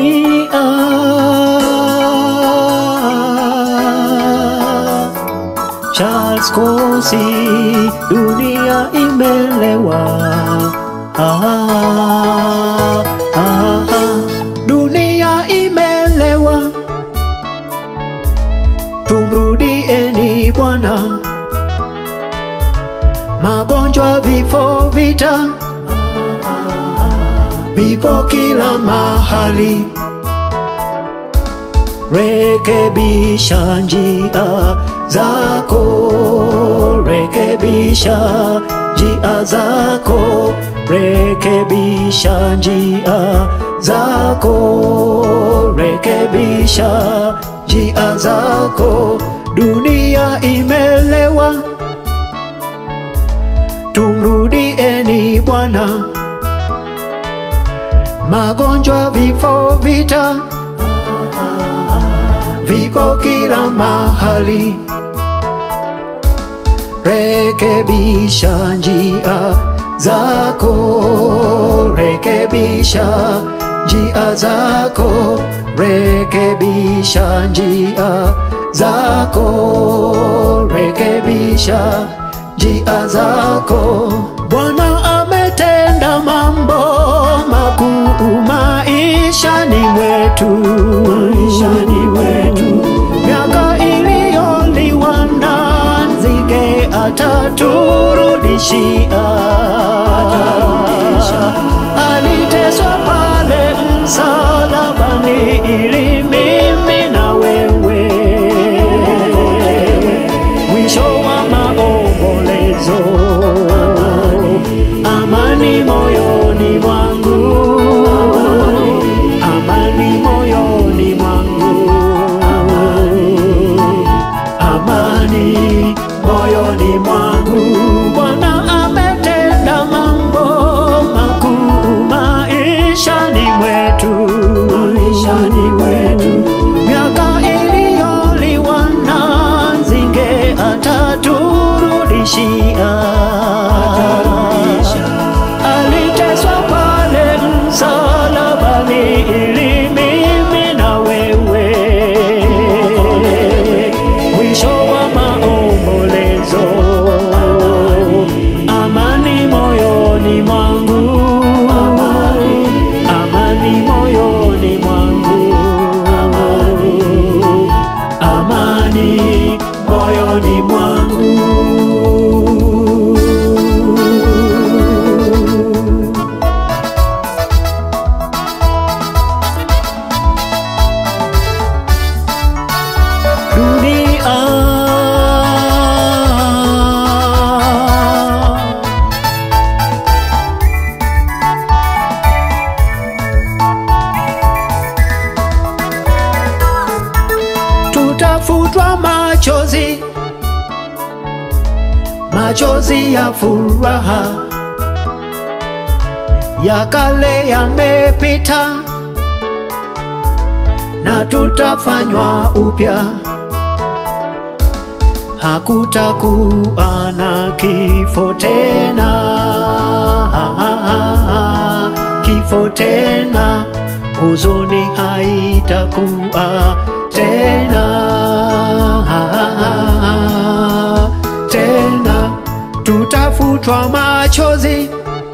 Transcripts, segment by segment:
dunia Charles Kosi, dunia imelewa. Ah, ah, ah, dunia imelewa. Tumrudieni Bwana, magonjwa, vifo, vita vipo kila mahali. Rekebisha njia zako, rekebisha njia zako, rekebisha njia zako, rekebisha njia zako. Dunia imelewa, tumrudieni Bwana. Magonjwa, vifo, vita viko kila mahali. Rekebisha njia zako, rekebisha njia zako, rekebisha njia zako, rekebisha njia zako. Bwana ametenda mambo makuu maishani mwetu, maishani mwetu. Miaka iliyoliwa na nzige ataturudishia, aliteswa pale msalabani ili mimi na wewe mwisho wa maombolezo, amani moyoni mwangu, amani moyoni mwangu, amani moyoni mwangu. Bwana ametenda mambo makuu maishani mwetu, maishani mwetu. Miaka iliyoliwa na nzige ataturudishia, aliteswa pale msalabani ili mimi na wewe mwisho wa maombolezo, amani moyoni mwangu, amani moyoni mwangu, amani moyoni mwangu. dunia tutafutwa machozi, machozi ya furaha, ya kale yamepita na tutafanywa upya. Hakutakuwa na kifo tena, kifo tena, huzuni haitakuwa tena, tena tutafutwa machozi,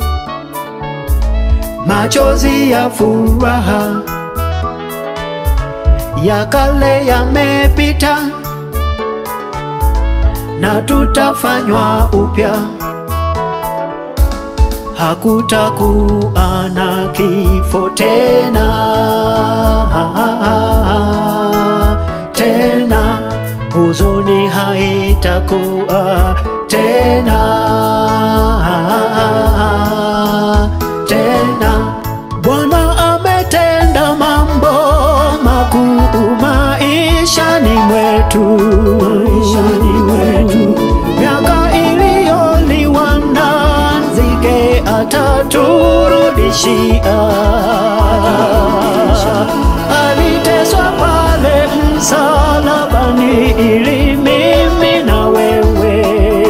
machozi ya furaha ya kale yamepita na tutafanywa upya. Hakutakuwa na kifo tena, tena huzuni haitakuwa tena, tena Bwana ametenda mambo makuu maishani mwetu, maishani mwetu. Miaka iliyoliwa na nzige ataturudishia, aliteswa pale msalabani ili mimi na wewe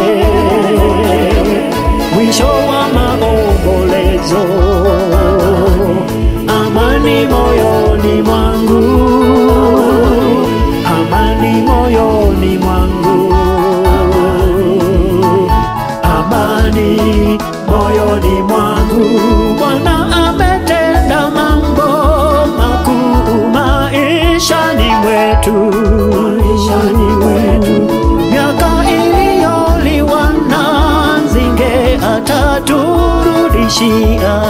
mwisho wa maombolezo, amani moyoni amani moyoni mwangu. Bwana ametenda mambo makuu maishani mwetu, maishani mwetu. Miaka iliyoliwa na nzige ataturudishia.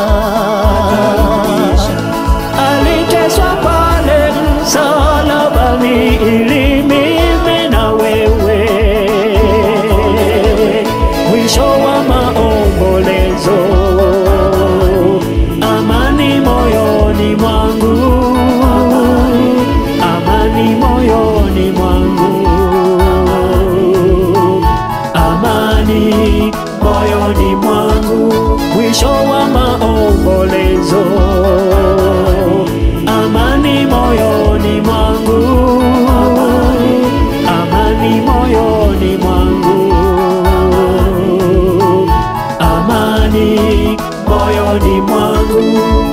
Aliteswa pale msalabani ili mimi na wewe mwisho wa maombolezo, amani moyoni mwangu, amani moyoni mwangu, amani moyoni mwangu, mwisho wa maombolezo, amani moyoni mwangu, amani moyoni mwangu amani moyoni mwangu